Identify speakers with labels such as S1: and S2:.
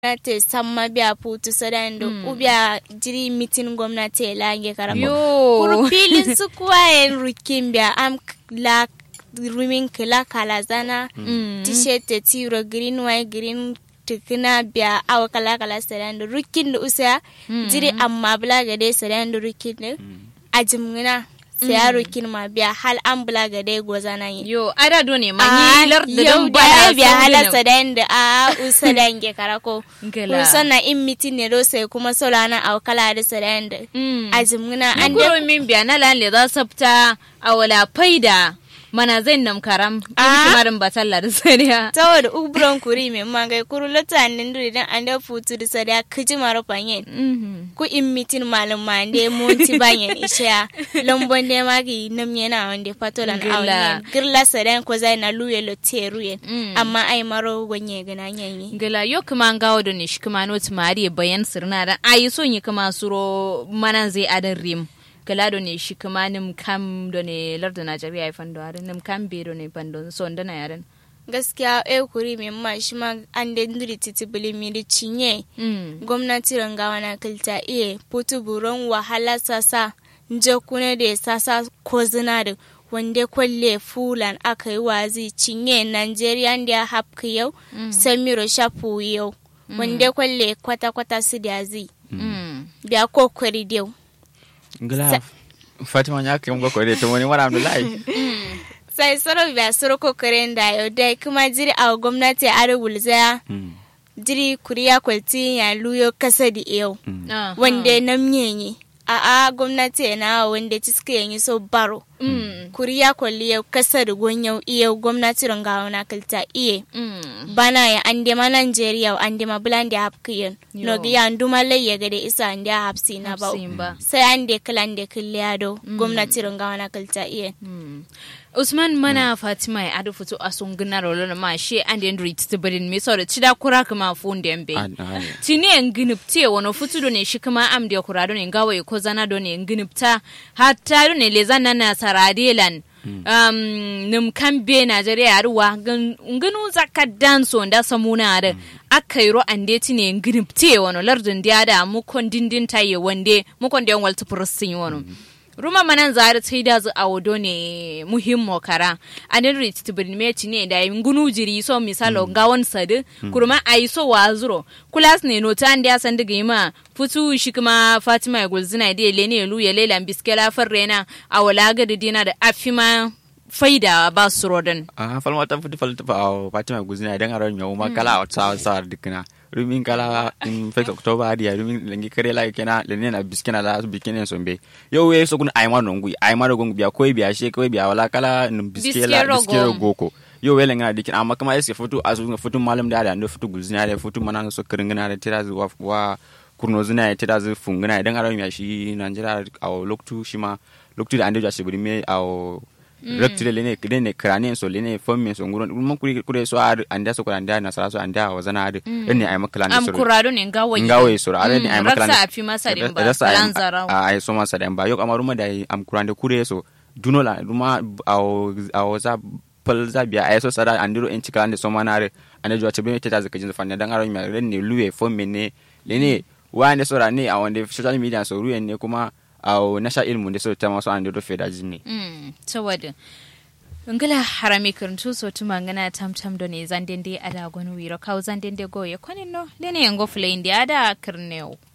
S1: gwamnati samma biya putu sadando ubiya jiri mitin gwamnati lange karamo
S2: Yo.
S1: kuru filin su kuwa yen rukin biya am la rumin kila kala zana t-shirt te tiro green white green tukuna biya awa kala kala sadando rukin da usa jiri amma bula gade sadando rukin da ajimgina sai ya rukin ma biya hal an bula gade gozana yi
S2: Yo, ada do ne ma
S1: Ah,
S2: ni lar da
S1: yau
S2: dan
S1: da
S2: bana
S1: ya biya
S2: son
S1: halarsa
S2: ginin.
S1: da yanda a usa da yanke karako
S2: Ngela.
S1: kun na in mitin ne do sai kuma sola na a kala da sa da yanda
S2: Mm.
S1: a jimgina
S2: An
S1: an
S2: guro
S1: da
S2: min biya na lan le za sabta a wala faida mana zai nam karam in
S1: Ah.
S2: kimarin batalla da sariya.
S1: saboda ubron kuri mai mangai kuru lota nin duri dan an da futu da sa da kiji maro panyen
S2: Mhm.
S1: ku in mitin malum ma ande monti banyen isha lombon de magi nam yana wande patolan
S2: Ngela.
S1: awnen girla sa da ko zai na luye lo teruyen
S2: Mm.
S1: amma ai maro gonye gana yanyi
S2: Gala yo kuma an gawo da ne shi kuma no tumari bayan sirna da ayi so yi kuma suro manan zai adan rim. Gala do ne shi kuma nim kam do ne larda Najeriya ya fando adan nim kam be do ne fando so ndana yaran.
S1: gaskiya e kuri mai ma shi ma an da nduri titi bili miri cinye
S2: Mm.
S1: gwamnati rangawa na kilta iya putu buron wahala sasa nje kuna da sasa ko zina da wanda kwalle fulan aka yi wazi cinye nigeria da ya hapka yau samiro shafu yau wanda kwalle kwata-kwata su da zi
S2: Mm.
S1: da kokari da yau
S3: ngila fatima nya kam go ko de to woni wara abdullahi
S1: sai soro biya soro kokarin da yau dai kuma jiri a gwamnati a wulzaya
S3: Mm,
S1: jiri kuriya kwalti ya luyo kasa da yau
S3: mm.
S2: Aha.
S1: wanda na mnyenye a a gwamnati na wanda ci suka yanyi so baro
S2: Mm.
S1: kuriya kwalli yau kasa da gonyau iya gwamnati rangawa na kalta iye
S2: Mm.
S1: bana ya ande ma Nigeria ande ma bulande hapkiyen
S2: Yo.
S1: no gi ya nduma lai ya gade isa ande hapsi na bau
S2: Hapsin ba.
S1: sai ande kalande killado gwamnati rangawa na kalta iye
S2: Mm. Usman mana Fatima ya adu fito a sun gina rolo ma she and then read to bedin me so da cida kura kuma fun da mbe.
S3: Ah, ah,
S2: Tini en ginipte wano futu do ne shi kuma am da kura do ne gawa ko zana do ne ginipta hatta do ne le zana na saradelan. Um, nim kambe Najeriya yaruwa nginu zaka danso da samuna da aka yi ro ande tine ginipte wano lardin da da mukon dindin taye wande mukon da yan walta fursin wano. ruma manan zari sai da zu a wado ne muhimmo kara anin rit tibin meci ne da yin gunu jiri so misalo ga wani sadi kurma a yi so wa zuro kulas ne nota an da san diga ma futu shi kuma fatima ya gulzina da le ne lu ya lela biskela farrena a wala ga da dina da afima faida ba su rodin
S3: ah falma ta futi falta fa fatima guzina idan aron yawo ma kala sa sa dikna rumin kala in fek october dia rumin lengi kare la kena lenen na biskina la biskina sombe yo we so kun ayma no ngui ayma no gongu biya koy biya she koy biya wala kala num biskela
S2: Biskero
S3: biskero
S2: gom.
S3: goko yo we lenga dikin amma kuma eske foto asu foto malam da da ndo foto guzina da foto manan so kiringina da tira wa wa kurno zina ya tira zu fungina idan aron ya shi Nigeria a loktu shi ma loktu da ande ja shi me a rectile lene lene krane so lene fomme so nguron mun kuri kuri so ar anda so anda na sara so anda wa zana ad ne ay makala
S2: am
S3: so
S2: kurado ne gawa
S3: ngawe so ar ne ay makala
S2: raksa afi masa din ba kalan zarau
S3: ay so masa den ba yok amaru ma dai am kurande kure so dunola ruma aw aw za pal za biya ay so sara andiro en cikala ande so manare ane jo tabe teta zaka jin fanne dan aron mi ne luwe fomme ne lene wande so ra ne a wande social media so ruwen ne kuma aw nasha ilmu de so tema so ande do feda jinne
S2: Mm, saboda ngala harami kirntu so tuma ngana tam tam do ne zandende ada gonu wiro kaw zandende go ye konin no lene yango fule indi ada kirneo